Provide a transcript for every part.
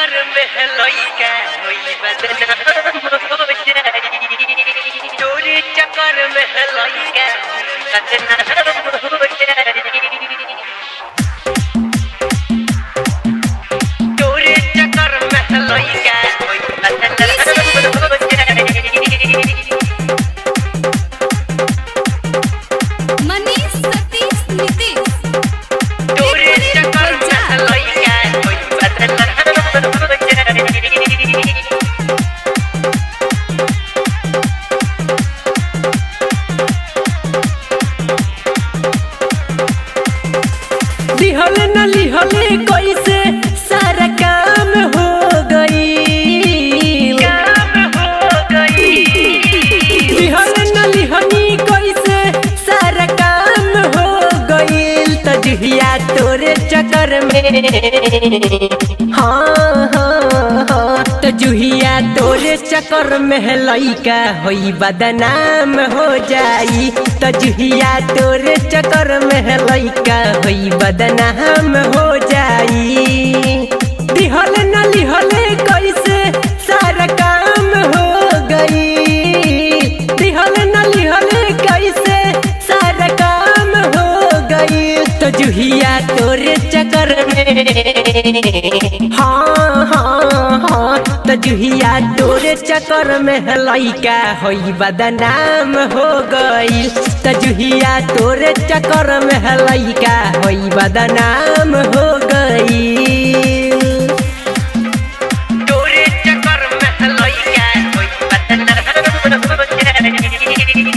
चक्कर में है लइका होई बदनाम हो जाई चोरी चक्कर में है लइका बदनाम हो जाई चोरी चक्कर में है लइका होई बदनाम हो जाई मनीष सतीश नीतीश चोरी चक्कर में है लइका होई बदनाम हो जाई लिहल न लिहले कैसे सारा काम हो गई काम हो गई लिहल न लिहनी कैसे सारा काम हो गईल तजहिया तोरे चक्कर में हाँ हाँ हाँ तजुहिया तोरे चक्कर में लइका होई बदनाम हो जाई तजुहिया तोरे चक्कर में लइका होई बदनाम हो जाई दिहल न लिहले कैसे सारा काम हो गई दिहल न लिहले कैसे सारा काम हो गई तो जुहिया तोरे चक्कर में हाँ हाँ हाँ तो जुहिया तोरे चक्कर में लइका होई बदनाम हो गई तो जुहिया तोरे चक्कर में लइका होई बदनाम हो गई चोरी चक्कर में लइका होई बदनाम हो जाई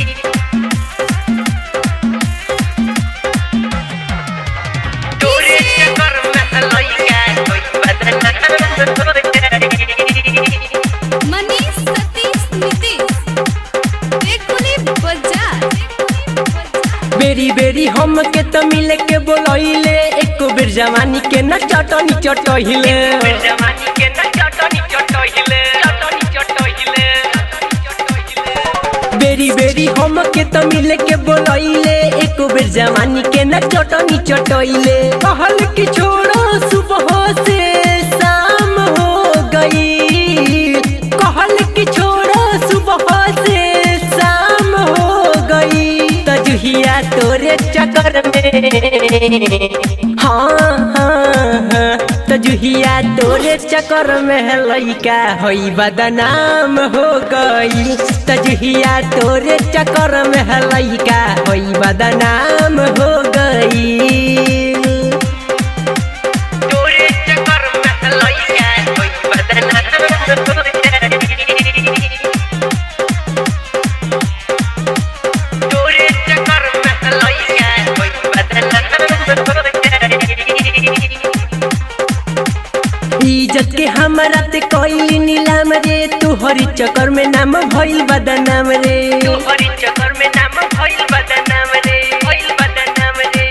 चोरी चक्कर में लइका होई बदनाम हो जाई मनीष सतीश नीतीश बेकुली बाजार बेरी बेरी हम के तो मिले के बोलैले एको बेर जवानी के न चटनी चटहिले फिर जवानी के न चटनी चटहिले चटनी चटहिले बेरी बेरी हम के तो मिले के बोलैले एको बेर जवानी के न चटनी चटहिले कहल की छोड़ो सुबह से शाम हो गई कहल की छोड़ो सुबह से शाम हो गई तजुहिया तोरे चक्कर में हाँ हाँ हाँ तजुहिया तोरे चक्कर में लइका होई बदनाम हो गई तजुहिया तोरे चक्कर में लइका होई बदनाम हो गई चोरी चक्कर में लइका होई बदनाम हो जाई चोरी चक्कर में लइका होई बदनाम हो जाई इज्जत के हमरा ते कोई नीलाम रे तू हरी चक्कर में नाम भइल बदनाम रे तोहरी चक्कर में नाम भइल बदनाम रे भइल बदनाम रे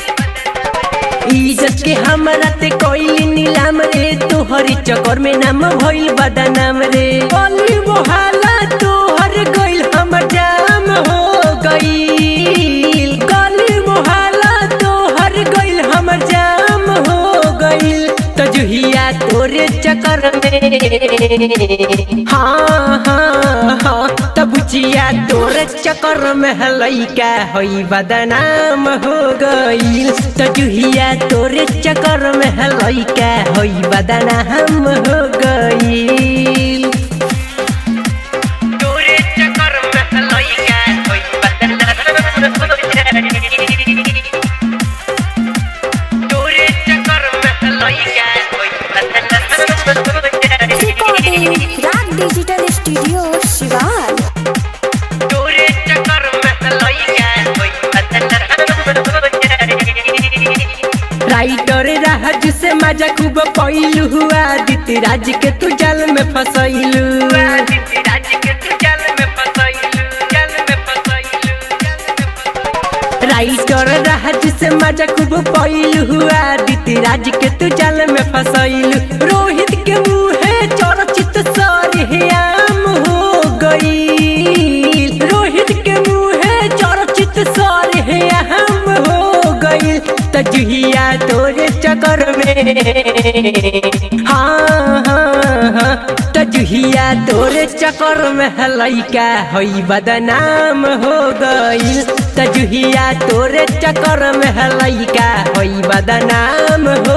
इज्जत के हमरा ते कोई नीलाम रे तू हरी चक्कर में नाम भइल बदनाम रे बोली मोहल्ला तोहर गइल हमर जाम हो गइल गली मोहल्ला तोहर गइल हमर जाम हो गइल तजुहिया तोरे चक्कर में हाँ हाँ हाँ तबुचिया तोरे चक्कर में लइका होई बदनाम हो गइल तजुहिया तोरे चक्कर में लइका होई बदनाम हो गइल चोरी चक्कर में लइका होई बदनाम हो जाई चोरी चक्कर में लइका होई बदनाम हो जाई रिकॉर्डिंग राग डिजिटल स्टूडियो शिवान चोरी चक्कर में लइका होई बदनाम हो जाई राइटर राज से मजा खूब पैलू हुआ दित राज के तू जल में फसैलू आदित्य राज के तू जल में फसैलू जल में फसैलू जल में फसैलू राइटर राज से मजा खूब पैलू हुआ दित राज के तू जल में फसैलू रोहित के मुँहे चर्चित सरहियाम हो गई रोहित के मुँहे चर्चित सरहियाम हो गई तजुहिया तजुहिया तोरे चक्कर में हाँ हाँ हाँ तजुहिया तोरे चक्कर में लैका हई बदनाम हो गईल तजुहिया तोरे चक्कर में लैका हई बदनाम हो